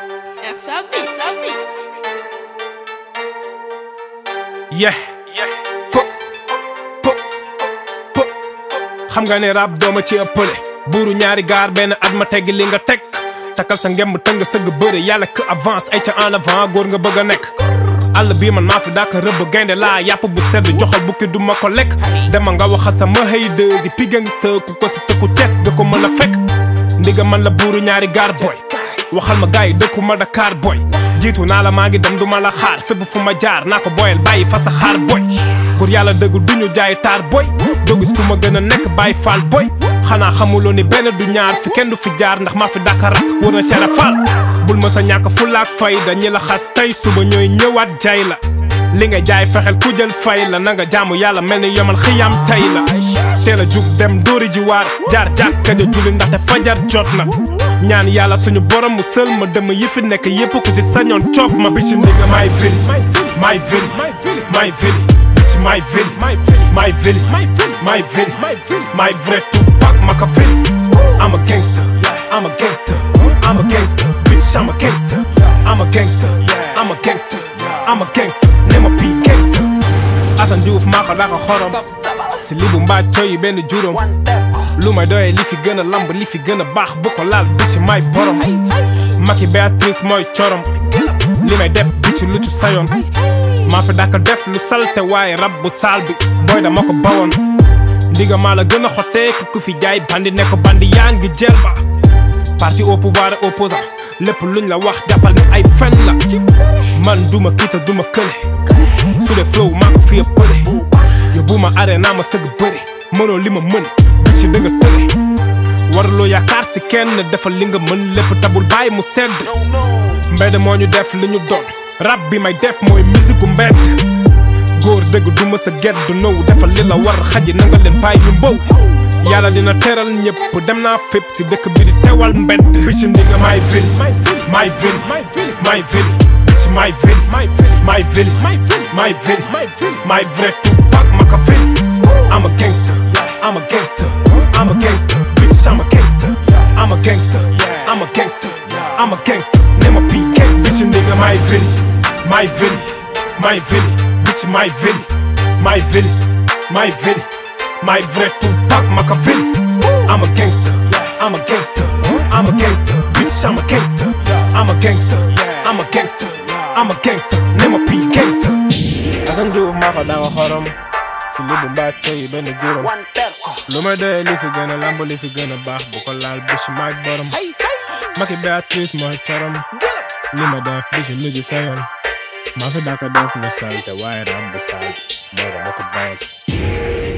Er sabi, sabi. yeah po po po xam nga ne rap dooma ci ëppale buuru ñaari gaar benn at ma tegg li nga teg takal sa ngemb tëng sëgg bëre yàlla que avance ay ca en avant góor nga bëgg a nekk àll bii man maa fi daaka rëbb gaynde laa yàpp bu sedd joxal bukki du ma ko lekk dema nga waxa sama xëy deusi pi gangsta ku ko si tëkku tes nga ko mën a fekk ndiga man la buuru ñaari gaar boy waxal ma gaay dëkku ma Dakar boy jiitu naa la maa ngi dem du ma la xaar fépp fu ma jaar naa ko boyal bàyyi fa sa xaar boy pour yàlla dëggul du ñu jaay taar boy doo gis ku ma gën a nekk bàyyi faal boy xanaa xamuloo ni benn du ñaar fi kenn du fi jaar ndax maa fi Dakar rak war na seera faal bul ma sa ñàkk fulaak fay dañi la xas tey suba ñooy ñëwaat jaay la li nga jaay fexeel ku jël fay la na nga jaamu yàlla mel ni yomal xiyam tey la teel a jug dem dóori ji waar jaar jàkka ja julli ndaxte fajar jot na ñaan yàlla suñu borom mu sël ma dem yi fi nekk yépp ku ci sañoon coop ma bici ndiga may vili may vili may vili bici may vili may vili may vili may vrai Tupac Machiavelli I'm a gangster I'm a gangster I'm a gangster bitch I'm a gangster I'm a gangster I'm a gangster I'm a gangster ne ma pi gangster Assane Diouf maa ko daka xorom si li bu mbaa coyi benn juróom lu may doyee li fi gën a lamb li fi gën a baax bu ko laal bi ci may borom Maki Béatrice mooy corom li may def bi ci lu ci sayoon maa fi daka def lu salte waaye rab bu saal bi booy dama ko bawoon ndiga maa la gën a xotee ku fi jaay bandi ne ko bandi yaa ngi jël ba parti au pouvoir et opposant lépp luñ la wax jàppal ne ay fen la man duma kiita duma kële su dee flow maa ko fi ëppale yóbbu ma arena ma sëgg bëre mënoo li ma mën bi ci dëgg tële warloo yaakaar si kenn defal li nga mën lépp tabul bàyyi mu sedd mbedd moo ñu def li ñu doon rap bi may def mooy musique gu mbedd góor dëgg du ma sa gedd du nëw defal li la war xaji na nga leen bàyyi ñu mbow yàlla dina teral ñëpp dem naa fépp si dëkk bi di teewal mbedd bi ci ndinga may vili may vili may vili bi ci may vili may vili may vili may vrai Tupac Machiavelli I'm a gangster I'm a gangster I'm a gangster bitch I'm a gangster I'm a gangster I'm a gangster I'm a gangster ne ma pi gangster bi ci ndinga may vili may vili may vili bitch may vili may vili may vili my vrai Tupac Machiavelli I'm a gangster I'm a gangster I'm a gangster bitch I'm a gangster I'm a gangster I'm a gangster I'm a gangster ne ma pi gangster Assane Diouf maa ko danga xorom si li bu mbaa coyi benn juróom lu may doyee li fi gën a lamb li fi gën a baax bu ko laal bici maay borom Maki Béatrice mooy corom li ma def bici lu ci sayoon maa fi daka def lu salte waaye ram bu sal booy dama ko bawal